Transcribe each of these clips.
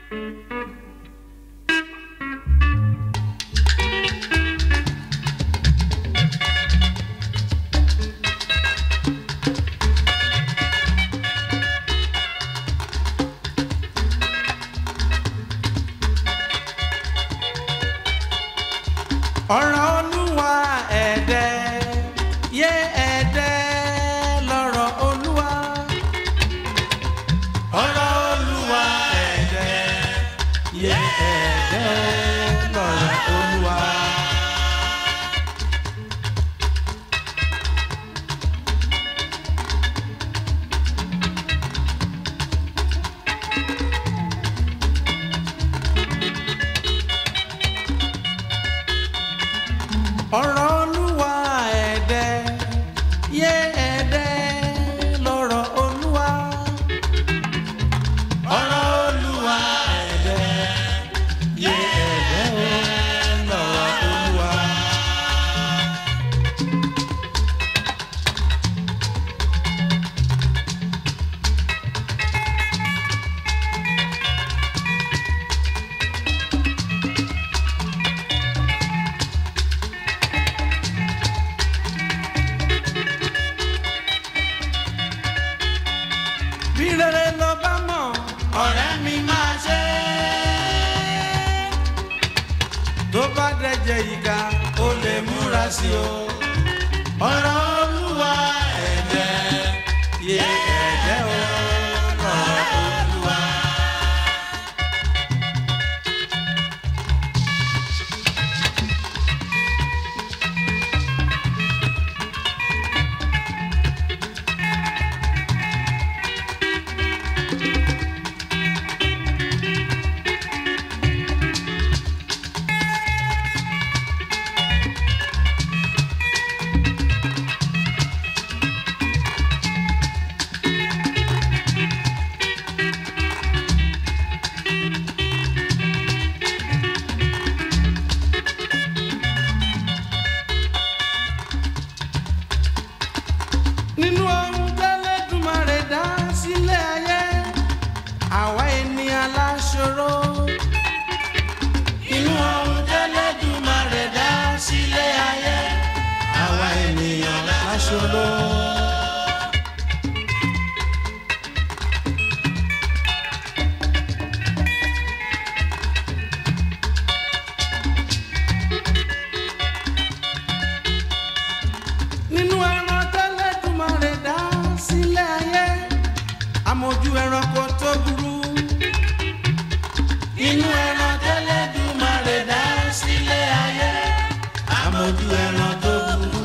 ọ̀rọ̀ olúwa ẹ̀dẹ́ yé ẹ̀dẹ́ lọ́rọ̀ olúwa. ọ̀rọ̀ olúwa ẹ̀dẹ́ yé ẹ̀dẹ́ lọ́rọ̀ olúwa. ọ̀rọ̀ olúwa ẹ̀dẹ́ yé ẹ̀dẹ́ lọ́rọ̀ olúwa. ọ̀rọ̀ olúwa ẹ̀dẹ́ yé ẹ̀dẹ́ lọ́rọ̀ olúwa. bí rere ló bá mọ̀ ọ̀rẹ́ mi máa ṣe é. tó bá dẹ̀jẹ̀ ìka ó lè múra sí o. ọ̀rọ̀ olúwa ẹ̀dẹ́ yé ẹ̀dẹ́ o. ọ̀rọ̀ olúwa. nínú ohun tẹ́lẹ̀dùmarè dá sílẹ̀ ayé àwa ènìyàn láṣọrọ. nínú ohun tẹ́lẹ̀dùmarè dá sílẹ̀ ayé àwa ènìyàn láṣọrọ. nínú ẹran tẹ́lẹ̀dùmarè dá sílẹ̀ ayé amójú ẹranko tó burú. inú ẹran tẹ́lẹ̀dùmarè dá sílẹ̀ ayé amójú ẹran tó burú.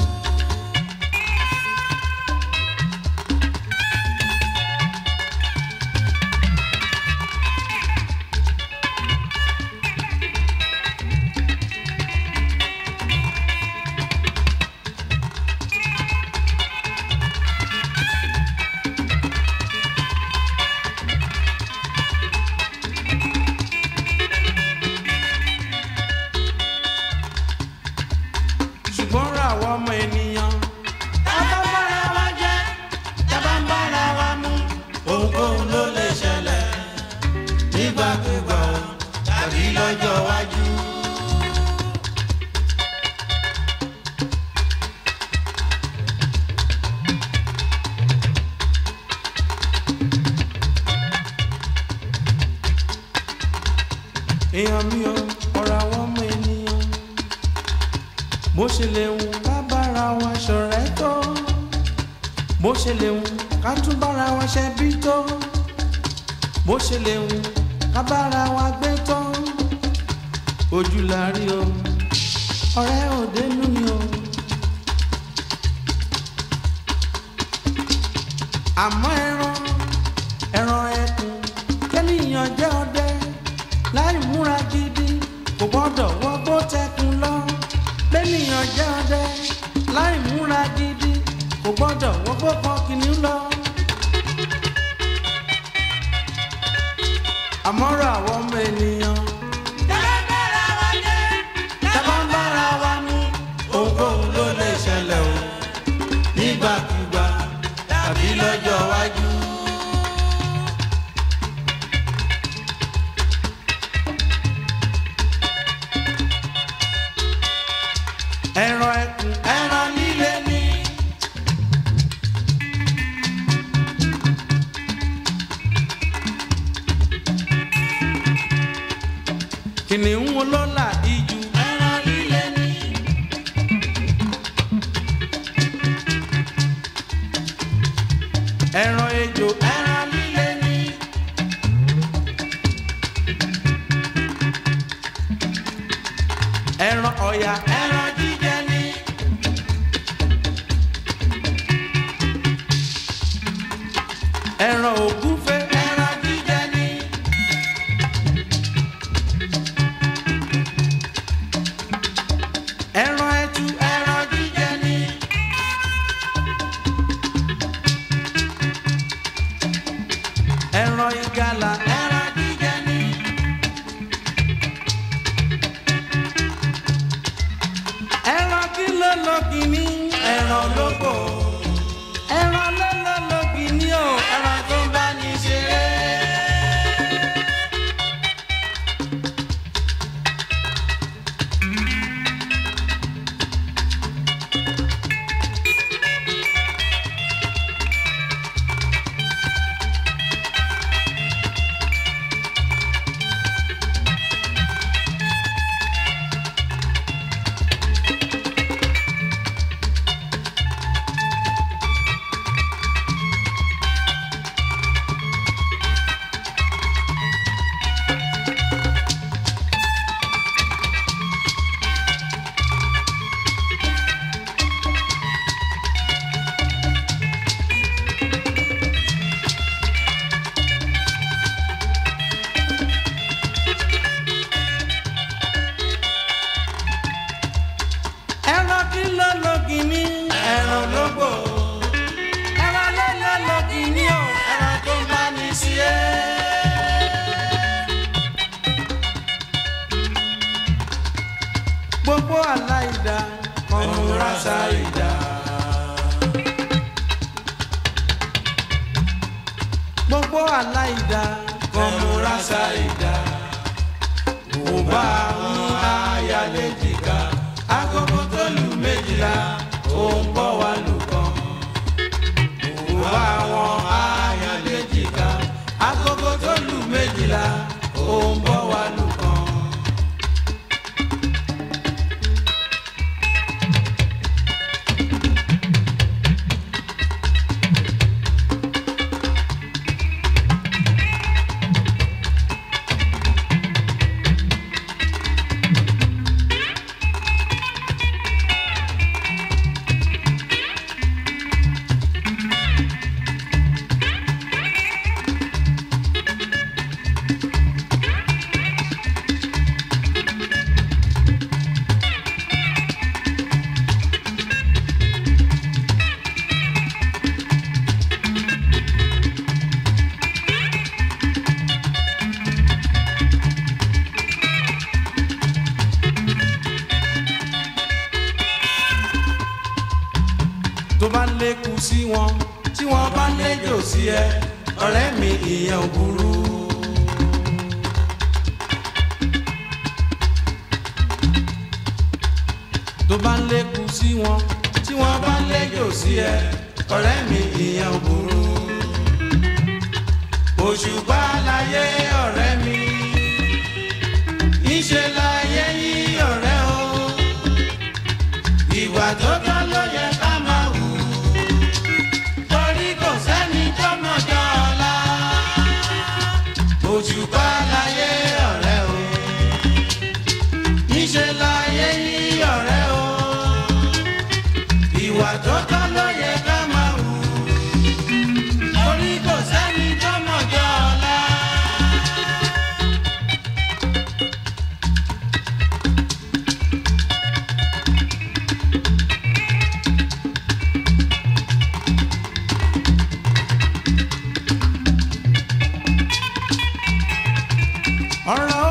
ṣùgbọ́n ra àwọn ọmọ ènìyàn. tábà ń bára wa jẹ́ tábà ń bára wa mú. ohunkóhun ló lè ṣẹlẹ̀ nígbàkúgbà o tàbí lọ́jọ́ iwájú. èèyàn mi ò ọ̀rọ̀ àwọn ọmọ ènìyàn bó ṣe lè wù ká bára wa ṣọ̀rẹ́ tó bó ṣe lè wù ká tún bára wa ṣẹbí tó bó ṣe lè wù ká bára wa gbé tó ojú la rí o ọ̀rẹ́ òde nú ni o. àmọ́ ẹran ẹran ẹkùn kẹ́nìyàn jẹ́ ọdẹ láì múra gidi kò gbọ́dọ̀ wọgbó tẹkùn lọ bẹ́nìyàn jẹ́ ọdẹ láì múra gidi kò gbọ́dọ̀ wọgbó kan kìnìún lọ. àmọ́rọ̀ àwọn ọmọ ènìyàn. tábà ń bára wa mú ohunkóhun ló lè ṣẹlẹ̀ o nígbàkúgbà tàbí lọ́jọ́ iwájú. kìnìún olólà ijù ẹran líle ní. ẹran ejò ẹran líle ní. ẹran ọ̀yà ẹran jíjẹ ní. ẹran ògúnfe ẹran jíjẹ ní. ẹran ẹtu ẹran jíjẹ ní. ẹran ìgalà ẹran jíjẹ ní. ẹran kí ló lọ kìíní ẹran lóko ẹran ló lọ lọ kìíní o ẹran tó bá ní ṣeré. ẹran kí ló lọ kìíní ẹran lógbò ẹran ló lọ lọ kìíní o ẹran tó bá ní sí ẹ. gbogbo aláìda kọ́múra ṣáìda. gbogbo aláìda kọ́múra ṣáìda. mo bá ń ayálé jìgá agogo tó lù méjìlá ó ń bọ̀ wá lù kan. mo bá wọn ayálé jìgá agogo tó lù méjìlá ó ń bọ̀ wá lù kan. tó bá lékun sí wọn tí wọn bá léjò sí ẹ ọ̀rẹ́ mi ìyẹn ò burú. tó bá lékun sí wọn tí wọn bá léjò sí ẹ ọ̀rẹ́ mi ìyẹn ò burú. òṣùpá láyé ọ̀rẹ́ mi ìṣe láyé yí ọ̀rẹ́ o ìwà tó tọ́ ló yẹ ká máa wù torí kò sẹ́ni tó mọ̀jọ́ ọ̀la òṣùpá láyé ọ̀rẹ́ o níṣẹ́ láyé yí ọ̀rẹ́ o ìwà tó tọ́ ló yẹ ká máa wù torí kò sẹ́ni tó mọ̀jọ́ ọ̀la. ọ̀rọ̀